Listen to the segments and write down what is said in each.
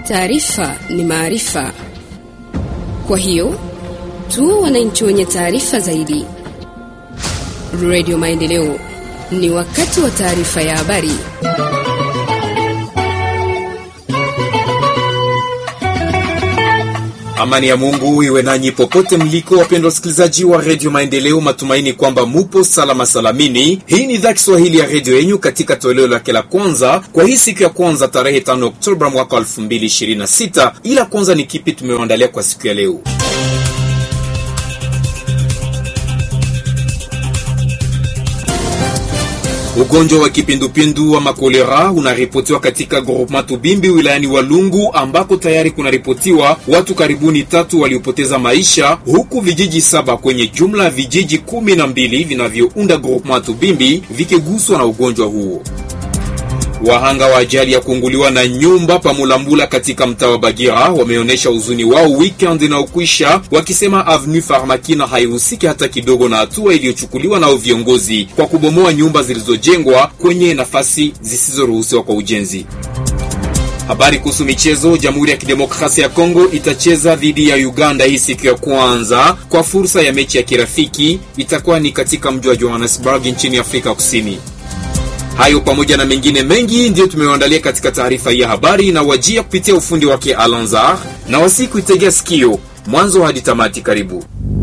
Taarifa ni maarifa, kwa hiyo tu wananchi wenye taarifa zaidi. Radio Maendeleo, ni wakati wa taarifa ya habari. Amani ya Mungu iwe nanyi popote mliko, wapendwa wasikilizaji wa redio Maendeleo. Matumaini kwamba mupo salama salamini. Hii ni idhaa Kiswahili ya redio yenyu katika toleo lake la kwanza kwa hii siku ya kwanza tarehe 5 Oktoba mwaka 2026. Ila kwanza ni kipi tumewaandalia kwa siku ya leo? Ugonjwa wa kipindupindu wa makolera unaripotiwa katika groupement Tubimbi wilayani Walungu, ambako tayari kunaripotiwa watu karibuni tatu waliopoteza maisha, huku vijiji saba kwenye jumla ya vijiji kumi na mbili vinavyounda groupement Tubimbi vikiguswa na ugonjwa huo. Wahanga wa ajali ya kuunguliwa na nyumba Pamulambula katika mtaa wa Bagira wameonyesha huzuni wao weekend inaokwisha, wakisema Avenue Farmakina haihusiki hata kidogo na hatua iliyochukuliwa nao viongozi kwa kubomoa nyumba zilizojengwa kwenye nafasi zisizoruhusiwa kwa ujenzi. Habari kuhusu michezo. Jamhuri ya Kidemokrasia ya Kongo itacheza dhidi ya Uganda hii siku ya kwanza kwa fursa ya mechi ya kirafiki, itakuwa ni katika mji wa Johannesburg nchini Afrika Kusini. Hayo pamoja na mengine mengi ndiyo tumewaandalia katika taarifa hii ya habari na wajia kupitia ufundi wake Alanzar na wasiku itegea sikio mwanzo hadi tamati. Karibu.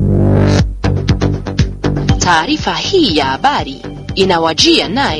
Taarifa hii ya habari inawajia naye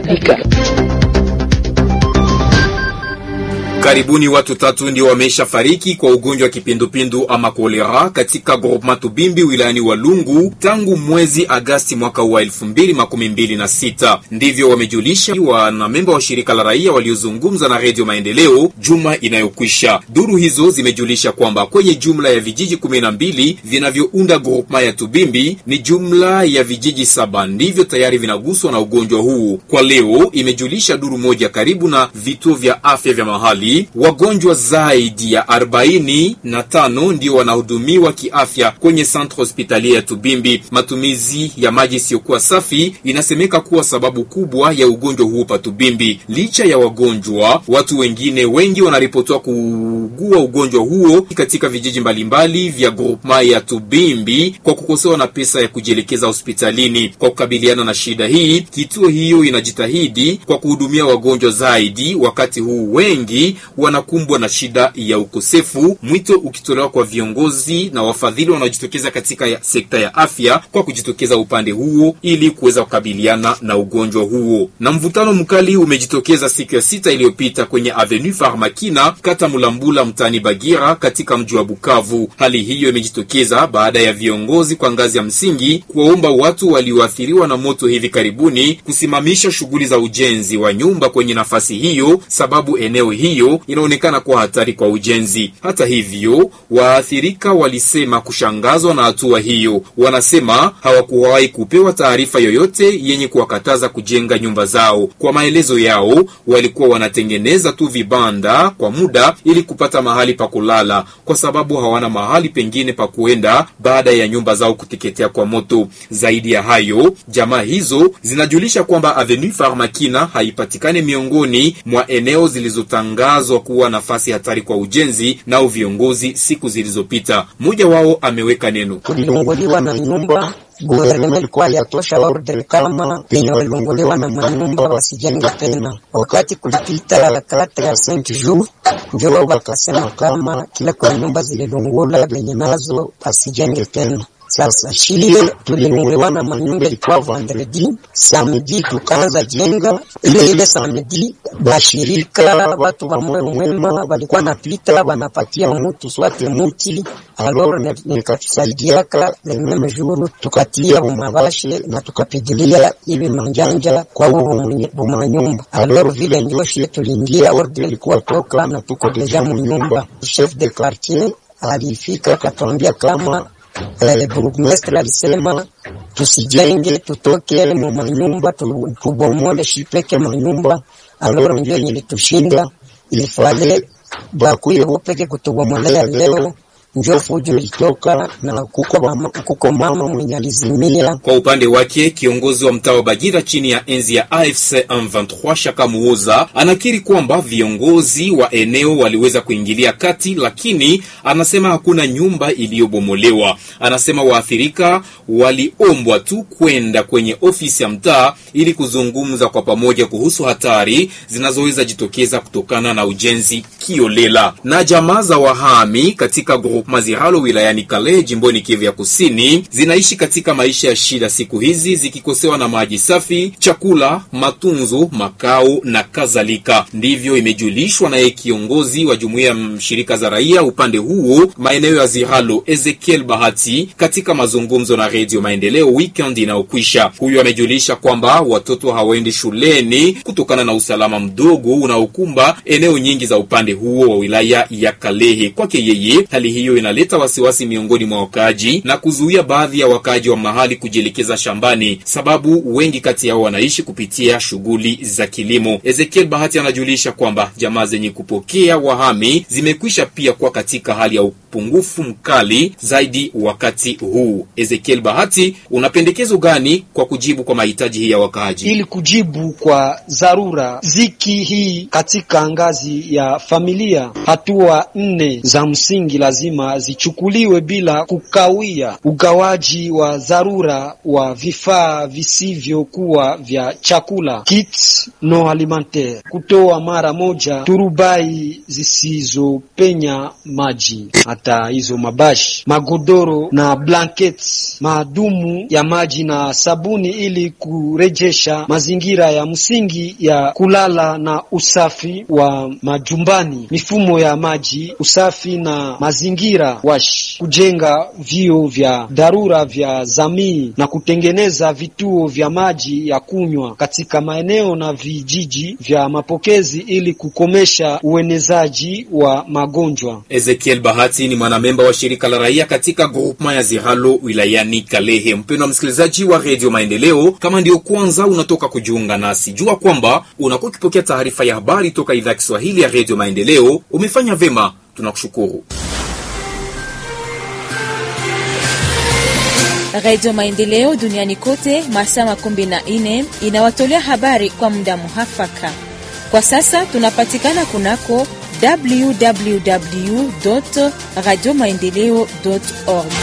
Karibuni watu tatu ndio wameisha fariki kwa ugonjwa wa kipindupindu ama kolera katika groupement Tubimbi wilayani Walungu tangu mwezi Agasti mwaka wa elfu mbili makumi mbili na sita. Ndivyo wamejulisha wanamemba wa shirika la raia waliozungumza na Redio Maendeleo juma inayokwisha. Duru hizo zimejulisha kwamba kwenye jumla ya vijiji kumi na mbili vinavyounda groupement ya Tubimbi ni jumla ya vijiji saba ndivyo tayari vinaguswa na ugonjwa huu. Kwa leo, imejulisha duru moja karibu na vituo vya afya vya mahali wagonjwa zaidi ya arobaini na tano ndio wanahudumiwa kiafya kwenye centre hospitalier ya Tubimbi. Matumizi ya maji isiyokuwa safi inasemeka kuwa sababu kubwa ya ugonjwa huo pa Tubimbi. Licha ya wagonjwa, watu wengine wengi wanaripotiwa kuugua ugonjwa huo katika vijiji mbalimbali vya groupement ya Tubimbi kwa kukosewa na pesa ya kujielekeza hospitalini. Kwa kukabiliana na shida hii, kituo hiyo inajitahidi kwa kuhudumia wagonjwa zaidi, wakati huu wengi wanakumbwa na shida ya ukosefu, mwito ukitolewa kwa viongozi na wafadhili wanaojitokeza katika ya sekta ya afya kwa kujitokeza upande huo ili kuweza kukabiliana na ugonjwa huo. Na mvutano mkali umejitokeza siku ya sita iliyopita kwenye Avenue Farmakina kata Mulambula mtaani Bagira katika mji wa Bukavu. Hali hiyo imejitokeza baada ya viongozi kwa ngazi ya msingi kuwaomba watu walioathiriwa na moto hivi karibuni kusimamisha shughuli za ujenzi wa nyumba kwenye nafasi hiyo, sababu eneo hiyo inaonekana kuwa hatari kwa ujenzi. Hata hivyo, waathirika walisema kushangazwa na hatua hiyo. Wanasema hawakuwahi kupewa taarifa yoyote yenye kuwakataza kujenga nyumba zao. Kwa maelezo yao, walikuwa wanatengeneza tu vibanda kwa muda ili kupata mahali pa kulala, kwa sababu hawana mahali pengine pa kuenda baada ya nyumba zao kuteketea kwa moto. Zaidi ya hayo, jamaa hizo zinajulisha kwamba Avenue Farmakina haipatikani miongoni mwa eneo zilizotangazwa kuwa nafasi hatari kwa ujenzi nao viongozi siku zilizopita. Mmoja wao ameweka neno: tulilunguliwa na nyumba guvernema ilikuwa yatosha ordre kama penye walilunguliwa na manyumba wasijenge tena. Wakati kulipita kata ya Saint Jou, ndio wao wakasema kama kila kwa nyumba zililungula venye nazo wasijenge tena. Sasa shile tulinunguliwa na manyumba ilikuwa vendredi, samedi tukaanza jenga ile ile samedi. Bashirika watu wa moyo mwema walikuwa napita wanapatia mutu swate muti aloro, nikatusaidiaka lememe juru tukatia umabashe na tukapigilia ili manjanja kwa bumanyumba aloro, vile ndio shile tuliingia ordre ilikuwa toka na tuko deja munyumba. Chef de quartier alifika akatuambia kama burugumestre alisema tusijenge, tutoke mu manyumba tubomole shipeke manyumba. Aloro ndio yenye tushinda, ilifale bakuye bopeke kutubomolea leo njo fujo ilitoka na kuko, mama, kuko mama mwenye alizimia. Kwa upande wake kiongozi wa mtaa wa Bagira chini ya enzi ya AFC M23 Shaka Muoza anakiri kwamba viongozi wa eneo waliweza kuingilia kati, lakini anasema hakuna nyumba iliyobomolewa. Anasema waathirika waliombwa tu kwenda kwenye ofisi ya mtaa ili kuzungumza kwa pamoja kuhusu hatari zinazoweza jitokeza kutokana na ujenzi kiolela. Na jamaa za wahami katika groupement Ziralo wilayani Kale jimboni Kivu ya Kusini zinaishi katika maisha ya shida siku hizi zikikosewa na maji safi, chakula, matunzo, makao na kadhalika. Ndivyo imejulishwa naye kiongozi wa jumuiya ya shirika za raia upande huo maeneo ya Ziralo, Ezekiel Bahati, katika mazungumzo na Redio Maendeleo weekend inayokwisha. Huyu amejulisha kwamba watoto hawaendi shuleni kutokana na usalama mdogo unaokumba eneo nyingi za upande huo wa wilaya ya Kalehe. Kwake yeye, hali hiyo inaleta wasiwasi miongoni mwa wakaaji na kuzuia baadhi ya wakaaji wa mahali kujielekeza shambani, sababu wengi kati yao wanaishi kupitia shughuli za kilimo. Ezekiel Bahati anajulisha kwamba jamaa zenye kupokea wahami zimekwisha pia kuwa katika hali ya upungufu mkali zaidi wakati huu. Ezekiel Bahati, una pendekezo gani kwa kujibu kwa mahitaji hii ya wakaaji? Ili kujibu kwa dharura ziki hii katika ngazi ya familia, hatua nne za msingi lazima zichukuliwe bila kukawia: ugawaji wa dharura wa vifaa visivyokuwa vya chakula kits no alimentaire, kutoa mara moja turubai zisizopenya maji, hata hizo mabashi, magodoro na blankets, maadumu ya maji na sabuni, ili kurejesha mazingira ya msingi ya kulala na usafi wa majumbani, mifumo ya maji, usafi na mazingira wash, kujenga vio vya dharura vya jamii na kutengeneza vituo vya maji ya kunywa katika maeneo na vijiji vya mapokezi ili kukomesha uenezaji wa magonjwa. Ezekiel Bahati ni mwanamemba wa shirika la raia katika groupement ya Zihalo wilayani Kalehe. Mpendwa msikilizaji wa redio Maendeleo, kama ndio kwanza unatoka kujiunga nasi, jua kwamba unakuwa ukipokea taarifa ya habari toka idhaa ya Kiswahili ya redio Maendeleo. Umefanya vema, tunakushukuru. Radio Maendeleo duniani kote masaa makumi na nne inawatolea habari kwa muda muhafaka. Kwa sasa tunapatikana kunako www radio maendeleo org.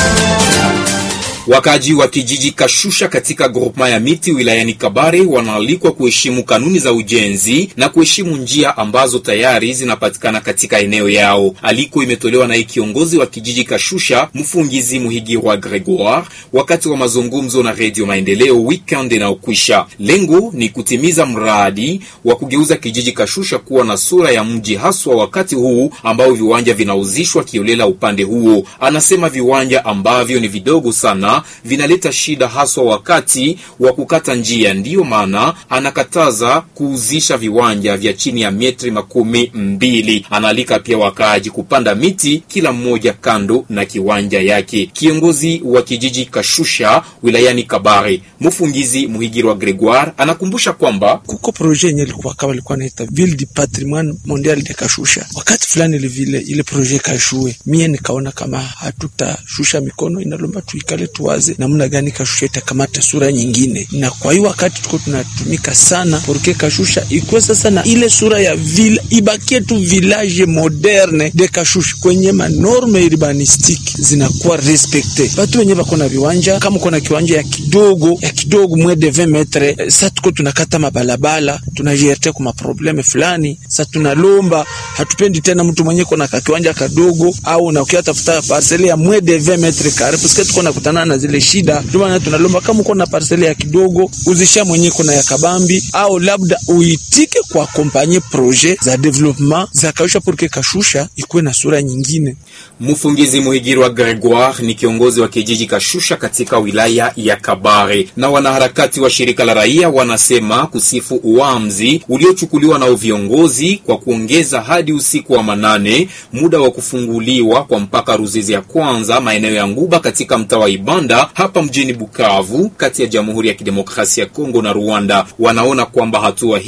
Wakaji wa kijiji Kashusha katika groupema ya miti wilayani Kabare wanaalikwa kuheshimu kanuni za ujenzi na kuheshimu njia ambazo tayari zinapatikana katika eneo yao. Aliko imetolewa naye kiongozi wa kijiji Kashusha, mfungizi Muhigirwa Gregoire, wakati wa mazungumzo na Redio Maendeleo weekend inayokwisha. Lengo ni kutimiza mradi wa kugeuza kijiji Kashusha kuwa na sura ya mji, haswa wakati huu ambao viwanja vinauzishwa kiolela upande huo. Anasema viwanja ambavyo ni vidogo sana vinaleta shida haswa wakati wa kukata njia. Ndiyo maana anakataza kuuzisha viwanja vya chini ya metri makumi mbili. Anaalika pia wakaaji kupanda miti kila mmoja kando na kiwanja yake. Kiongozi wa kijiji Kashusha wilayani Kabare, mfungizi Muhigirwa Gregoire, anakumbusha kwamba kuko proje yenye ilikuwa kama ilikuwa naita Ville du Patrimoine Mondial de Kashusha. Wakati fulani ile vile ile proje kashue, mie nikaona kama hatutashusha mikono, inalomba tuikale tuwaze namna gani Kashusha itakamata sura nyingine, na kwa hiyo wakati tuko tunatumika sana porke Kashusha ikuwe sasa na ile sura ya villa, ibakie tu village moderne de Kashusha kwenye manorme urbanistique zinakuwa respecte. Batu wenye bako na viwanja kama uko na kiwanja ya kidogo ya kidogo mwe de 20 metre, eh, sa tuko tunakata mabalabala tunajerte kwa maprobleme fulani. Sa tunalomba hatupendi tena mtu mwenye kona ka kiwanja kadogo au na ukiwa tafuta parcele ya mwe de 20 metre kare parce que tuko nakutana na zile shida. Ndio maana tunalomba kama uko na parcele ya kidogo uzisha mwenye kona ya kabambi au labda uitike kwa kompanye projet za development za Kashusha porque Kashusha ikuwe na sura nyingine. Mfungizi Muhigirwa Gregoire ni kiongozi wa kijiji Kashusha katika wilaya ya Kabare. Na wanaharakati wa shirika la raia wanasema kusifu uamuzi uliochukuliwa na viongozi kwa kuongeza hadi usiku wa manane muda wa kufunguliwa kwa mpaka Ruzizi ya kwanza maeneo ya Nguba katika mtaa wa Ibanda hapa mjini Bukavu, kati ya Jamhuri ya Kidemokrasia ya Kongo na Rwanda. Wanaona kwamba hatua hii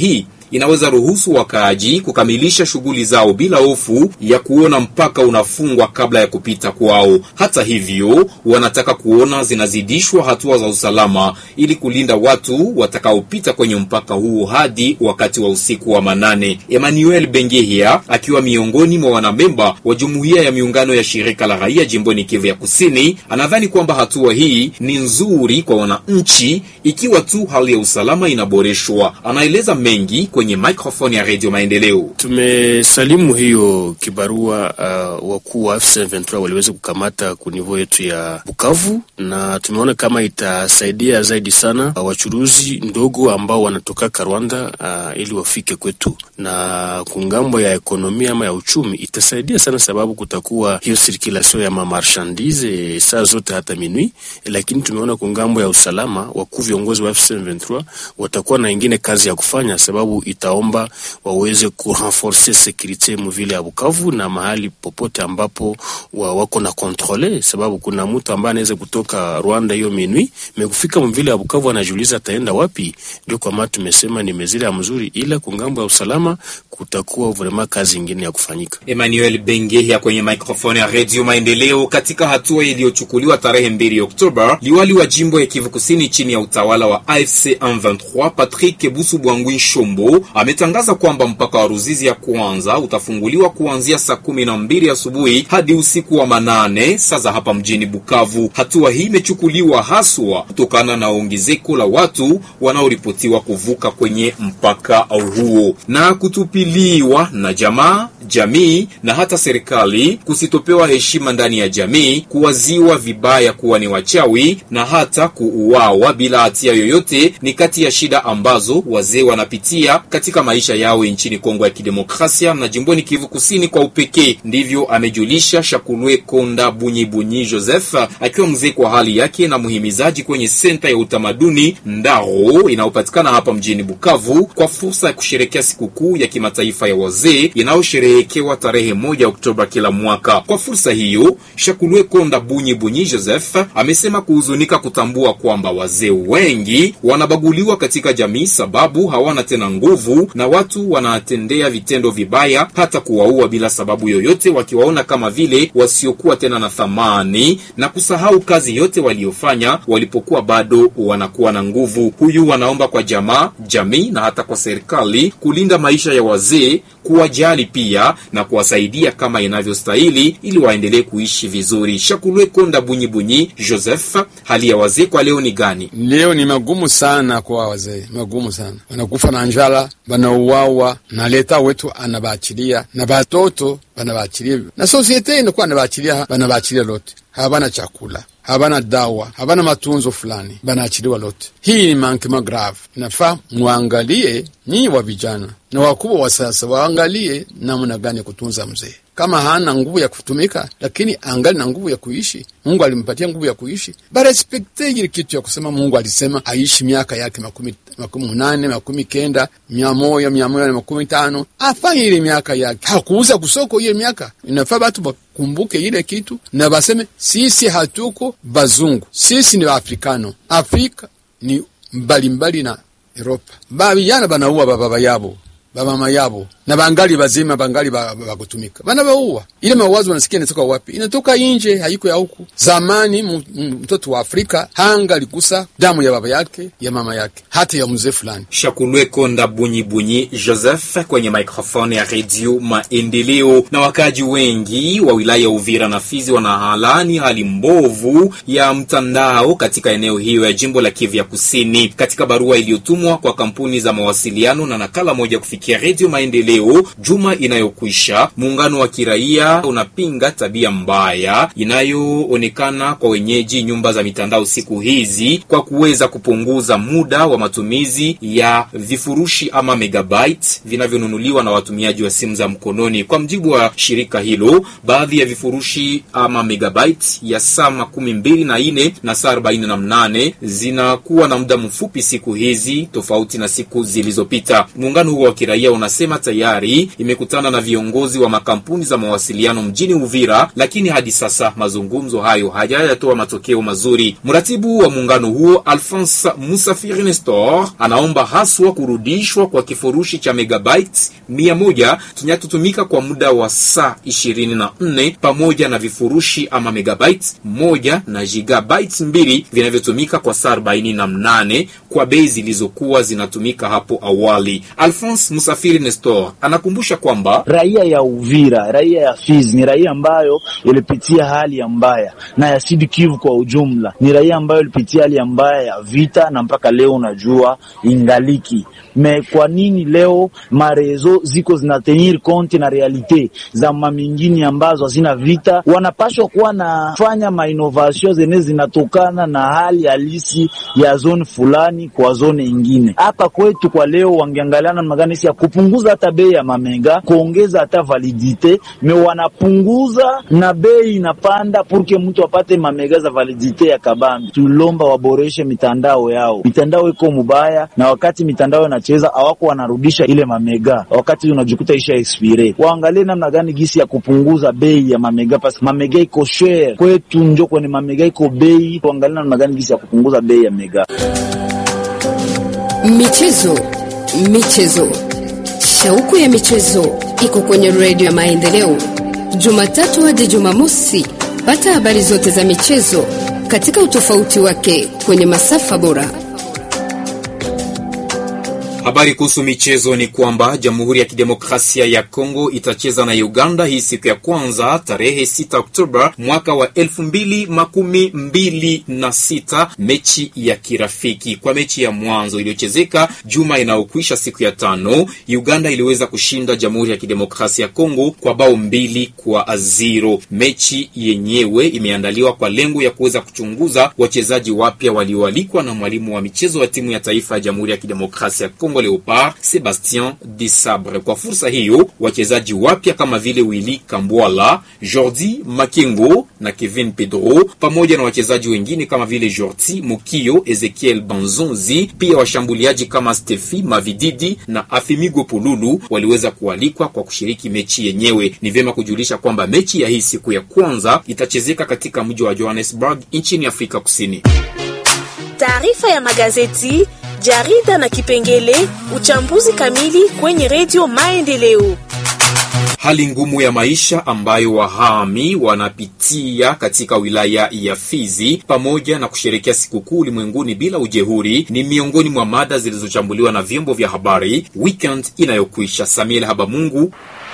inaweza ruhusu wakaaji kukamilisha shughuli zao bila hofu ya kuona mpaka unafungwa kabla ya kupita kwao. Hata hivyo, wanataka kuona zinazidishwa hatua za usalama ili kulinda watu watakaopita kwenye mpaka huo hadi wakati wa usiku wa manane. Emmanuel Bengehia akiwa miongoni mwa wanamemba wa jumuiya ya miungano ya shirika la raia jimboni Kivu ya Kusini, anadhani kwamba hatua hii ni nzuri kwa wananchi ikiwa tu hali ya usalama inaboreshwa. Anaeleza mengi kwenye microphone ya Radio Maendeleo. Tumesalimu hiyo kibarua uh, wakuu wa F23 waliweza kukamata kunivo yetu ya Bukavu, na tumeona kama itasaidia zaidi sana uh, wachuruzi ndogo ambao wanatoka Rwanda uh, ili wafike kwetu, na kungambo ya ekonomia ama ya uchumi itasaidia sana, sababu kutakuwa hiyo sirkulasio ya mamarchandise saa zote hata minui. Lakini tumeona kungambo ya usalama, wakuu viongozi wa F23 watakuwa na ingine kazi ya kufanya, sababu itaomba waweze kurenforce sekurite muvile ya Bukavu na mahali popote ambapo wa wako na kontrole, sababu kuna mtu ambaye anaweza kutoka Rwanda hiyo minui mekufika mvile ya Bukavu, anajiuliza ataenda wapi. Ndio kwa maana tumesema ni mezira ya mzuri, ila kungambo ya usalama kutakuwa vrema kazi ingine ya kufanyika. Emmanuel Bengehia kwenye microphone ya Radio Maendeleo. Katika hatua iliyochukuliwa tarehe 2 Oktoba, liwali wa jimbo ya Kivu Kusini chini ya utawala wa AFC M23 Patrick Busu Bwangwi Shombo ametangaza kwamba mpaka wa Ruzizi ya kwanza utafunguliwa kuanzia saa kumi na mbili asubuhi hadi usiku wa manane saa za hapa mjini Bukavu. Hatua hii imechukuliwa haswa kutokana na ongezeko la watu wanaoripotiwa kuvuka kwenye mpaka huo na kutupiliwa na jamaa, jamii na hata serikali kusitopewa heshima ndani ya jamii, kuwaziwa vibaya kuwa ni wachawi na hata kuuawa bila hatia yoyote ni kati ya shida ambazo wazee wanapitia katika maisha yao nchini Kongo ya Kidemokrasia na jimboni Kivu Kusini kwa upekee. Ndivyo amejulisha Shakulwe Konda Bunyibunyi Joseph akiwa mzee kwa hali yake na muhimizaji kwenye senta ya utamaduni Ndaro inayopatikana hapa mjini Bukavu kwa fursa ya kusherekea sikukuu ya kimataifa ya wazee inayosherehekewa tarehe moja Oktoba kila mwaka. Kwa fursa hiyo, Shakulwe Konda Bunyibunyi Joseph amesema kuhuzunika kutambua kwamba wazee wengi wanabaguliwa katika jamii sababu hawana tena nguvu na watu wanatendea vitendo vibaya hata kuwaua bila sababu yoyote, wakiwaona kama vile wasiokuwa tena na thamani na kusahau kazi yote waliofanya walipokuwa bado wanakuwa na nguvu. Huyu wanaomba kwa jamaa, jamii na hata kwa serikali kulinda maisha ya wazee, kuwajali pia na kuwasaidia kama inavyostahili ili waendelee kuishi vizuri. Shakulwe Konda Bunyibunyi Joseph, hali ya wazee kwa leo ni gani? Leo ni magumu sana kwa wazee, magumu sana, wanakufa na njala, banauawa na leta wetu anabaachilia na batoto banabaachilia na sosiete inakuwa anabaachilia, banabaachilia lote, habana chakula habana dawa habana matunzo fulani, banaachiliwa lote. Hii ni mankema grave. Inafaa mwangalie nyinyi wa vijana na wakubwa wa sasa, waangalie namna gani ya kutunza mzee. Kama hana nguvu ya kutumika, lakini angali na nguvu ya kuishi, Mungu alimpatia nguvu ya kuishi, barespekte ile kitu ya kusema Mungu alisema aishi miaka yake makumi makumi munane makumi kenda mia moja mia moja na makumi tano afanye ile miaka yake, hakuuza kusoko ile miaka. Inafaa batu bakumbuke ile kitu na baseme sisi hatuko bazungu, sisi ni Waafrikano. Afrika ni mbalimbali na Europa. Babijana banauwa bababa yabo bamama yabo na bangali bazima bangali bakutumika bana bauwa. Ile mawazo wanasikia inatoka wapi? Inatoka inje, haiko ya huku. Zamani mtoto wa Afrika hanga alikusa damu ya baba yake ya mama yake hata ya mzee fulani. Shakulwe Konda Bunyibunyi Joseph kwenye microphone ya redio Maendeleo. Na wakaji wengi wa wilaya ya Uvira na Fizi wanahalani hali mbovu ya mtandao katika eneo hiyo ya jimbo la Kivu ya Kusini. Katika barua iliyotumwa kwa kampuni za mawasiliano na nakala moja kufikia redio Maendeleo juma inayokwisha, muungano wa kiraia unapinga tabia mbaya inayoonekana kwa wenyeji nyumba za mitandao siku hizi kwa kuweza kupunguza muda wa matumizi ya vifurushi ama megabyte vinavyonunuliwa na watumiaji wa simu za mkononi. Kwa mjibu wa shirika hilo, baadhi ya vifurushi ama megabyte ya saa makumi mbili na nne na saa arobaini na mnane zinakuwa na muda mfupi siku hizi tofauti na siku zilizopita. Muungano huo wa kiraia kiraia unasema tayari imekutana na viongozi wa makampuni za mawasiliano mjini Uvira, lakini hadi sasa mazungumzo hayo hayajatoa matokeo mazuri. Mratibu wa muungano huo Alphonse Musafiri Nestor anaomba haswa kurudishwa kwa kifurushi cha megabytes mia moja kinachotumika kwa muda wa saa ishirini na nne pamoja na vifurushi ama megabytes moja na gigabytes mbili vinavyotumika kwa saa arobaini na mnane kwa bei zilizokuwa zinatumika hapo awali. Alphonse Musafiri Nestor anakumbusha kwamba raia ya Uvira, raia ya Fizi ni raia ambayo ilipitia hali ya mbaya na ya Sud Kivu kwa ujumla, ni raia ambayo ilipitia hali ya mbaya ya vita na mpaka leo unajua ingaliki me. Kwa nini leo marezo ziko zinatenir konti na realite za mamingini ambazo hazina vita? Wanapashwa kuwa nafanya mainovation zenye zinatokana na hali halisi ya zone fulani kwa zone ingine. Hapa kwetu kwa leo wangeangalia namna gani ya kupunguza hata bei ya mamega, kuongeza hata validite me wanapunguza na bei inapanda purke mtu apate mamega za validite ya kabambi. Tulomba waboreshe mitandao yao, mitandao iko mubaya, na wakati mitandao inacheza hawako wanarudisha ile mamega, wakati unajikuta isha expire. Waangalie namna gani gisi ya kupunguza bei ya mamega, pasi mamega iko share kwetu, njo kwenye mamega iko bei. Waangalie namna gani gisi ya kupunguza bei ya mega. Michezo, michezo, shauku ya michezo iko kwenye redio ya Maendeleo, Jumatatu hadi Jumamosi. Pata habari zote za michezo katika utofauti wake kwenye masafa bora. Habari kuhusu michezo ni kwamba Jamhuri ya Kidemokrasia ya Kongo itacheza na Uganda hii siku ya kwanza tarehe 6 Oktoba mwaka wa elfu mbili makumi mbili na sita, mechi ya kirafiki. Kwa mechi ya mwanzo iliyochezeka juma inayokwisha siku ya tano, Uganda iliweza kushinda Jamhuri ya Kidemokrasia ya Kongo kwa bao mbili kwa zero. Mechi yenyewe imeandaliwa kwa lengo ya kuweza kuchunguza wachezaji wapya walioalikwa na mwalimu wa michezo wa timu ya taifa ya Jamhuri ya Kidemokrasia ya Kongo Leopard Sebastien Desabre. Kwa fursa hiyo, wachezaji wapya kama vile Willy Kambwala, Jordi Makengo na Kevin Pedro pamoja na wachezaji wengine kama vile Jorti Mokio, Ezekiel Banzonzi, pia washambuliaji kama Stefi Mavididi na Afimigo Pululu waliweza kualikwa kwa kushiriki mechi yenyewe. Ni vyema kujulisha kwamba mechi ya hii siku ya kwanza itachezeka katika mji wa Johannesburg nchini Afrika Kusini. Taarifa ya magazeti jarida na kipengele uchambuzi kamili kwenye redio Maendeleo. Hali ngumu ya maisha ambayo wahami wanapitia katika wilaya ya Fizi pamoja na kusherekea sikukuu ulimwenguni bila ujehuri ni miongoni mwa mada zilizochambuliwa na vyombo vya habari weekend inayokwisha. Samuel Habamungu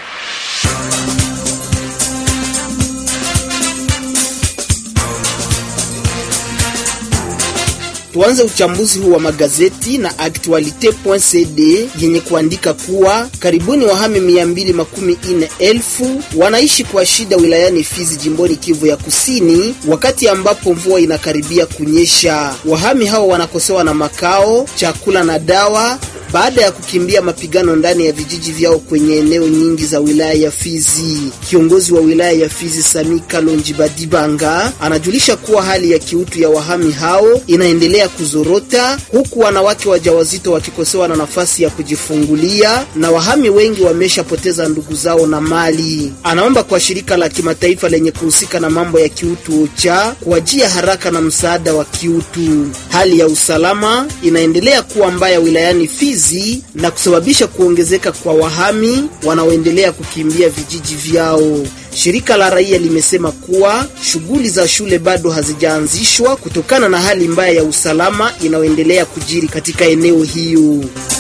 Tuanze uchambuzi huu wa magazeti na Actualite.cd yenye kuandika kuwa karibuni wahami mia mbili makumi ine elfu wanaishi kwa shida wilayani Fizi jimboni Kivu ya Kusini, wakati ambapo mvua inakaribia kunyesha. Wahami hao wanakosewa na makao, chakula na dawa baada ya kukimbia mapigano ndani ya vijiji vyao kwenye eneo nyingi za wilaya ya Fizi. Kiongozi wa wilaya ya Fizi Sami Kalonji Badibanga anajulisha kuwa hali ya kiutu ya wahami hao inaendelea kuzorota, huku wanawake wajawazito wakikosewa na nafasi ya kujifungulia na wahami wengi wameshapoteza ndugu zao na mali. Anaomba kwa shirika la kimataifa lenye kuhusika na mambo ya kiutu OCHA kuwajia haraka na msaada wa kiutu. Hali ya usalama inaendelea kuwa mbaya wilayani Fizi na kusababisha kuongezeka kwa wahami wanaoendelea kukimbia vijiji vyao. Shirika la raia limesema kuwa shughuli za shule bado hazijaanzishwa kutokana na hali mbaya ya usalama inayoendelea kujiri katika eneo hiyo.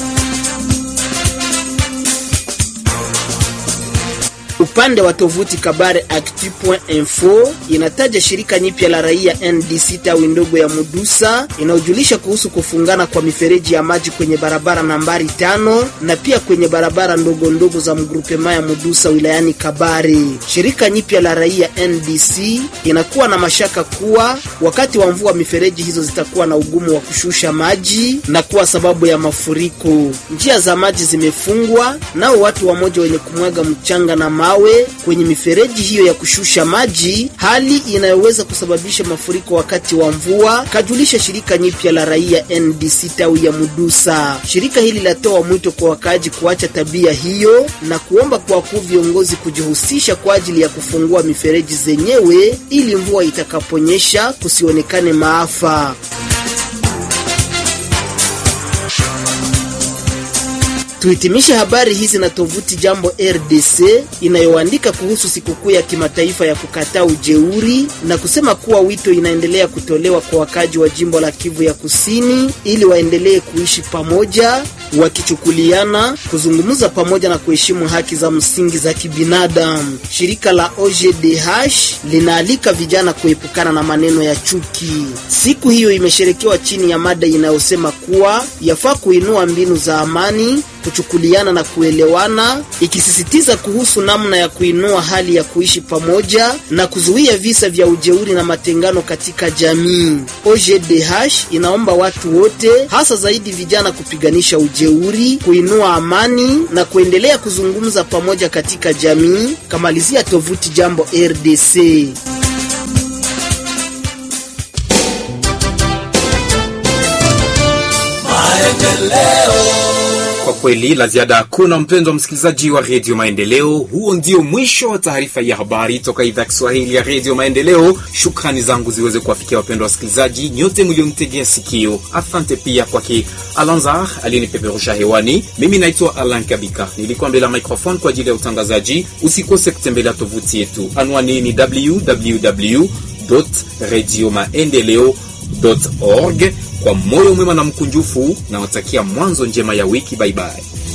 Upande wa tovuti Kabare Actu.info inataja shirika nyipya la raia NDC tawi ndogo ya Mudusa inayojulisha kuhusu kufungana kwa mifereji ya maji kwenye barabara nambari tano na pia kwenye barabara ndogo ndogo za mgrupema ya Mudusa wilayani Kabare. Shirika nyipya la raia NDC inakuwa na mashaka kuwa wakati wa mvua mifereji hizo zitakuwa na ugumu wa kushusha maji na kuwa sababu ya mafuriko. Njia za maji zimefungwa, nao watu wamoja wenye kumwaga mchanga na mawe zenyewe kwenye mifereji hiyo ya kushusha maji, hali inayoweza kusababisha mafuriko wakati wa mvua, kajulisha shirika nyipya la raia NDC tawi ya Mudusa. Shirika hili latoa mwito kwa wakaaji kuacha tabia hiyo na kuomba kwa wakuu viongozi kujihusisha kwa ajili ya kufungua mifereji zenyewe ili mvua itakaponyesha kusionekane maafa. Tuhitimishe habari hizi na tovuti Jambo RDC inayoandika kuhusu sikukuu ya kimataifa ya kukataa ujeuri na kusema kuwa wito inaendelea kutolewa kwa wakaji wa jimbo la Kivu ya Kusini ili waendelee kuishi pamoja wakichukuliana, kuzungumza pamoja na kuheshimu haki za msingi za kibinadamu. Shirika la OGDH linaalika vijana kuepukana na maneno ya chuki. Siku hiyo imesherekewa chini ya mada inayosema kuwa yafaa kuinua mbinu za amani kuchukuliana na kuelewana, ikisisitiza kuhusu namna ya kuinua hali ya kuishi pamoja na kuzuia visa vya ujeuri na matengano katika jamii. OGDH inaomba watu wote, hasa zaidi vijana, kupiganisha ujeuri, kuinua amani na kuendelea kuzungumza pamoja katika jamii. Kamalizia tovuti Jambo RDC. Kwa kweli la ziada hakuna, mpendwa msikilizaji wa redio Maendeleo. Huo ndio mwisho wa taarifa ya habari toka idhaa ya Kiswahili ya redio Maendeleo. Shukrani zangu ziweze kuwafikia wapendwa wasikilizaji nyote mlionitegea sikio. Asante pia kwake Alanzar aliyenipeperusha hewani. Mimi naitwa Alan Kabika, nilikuwa mbele ya microphone kwa ajili ya utangazaji. Usikose kutembelea tovuti yetu, anwani ni www radio maendeleo org. Kwa moyo mwema na mkunjufu, nawatakia mwanzo njema ya wiki. Baibai.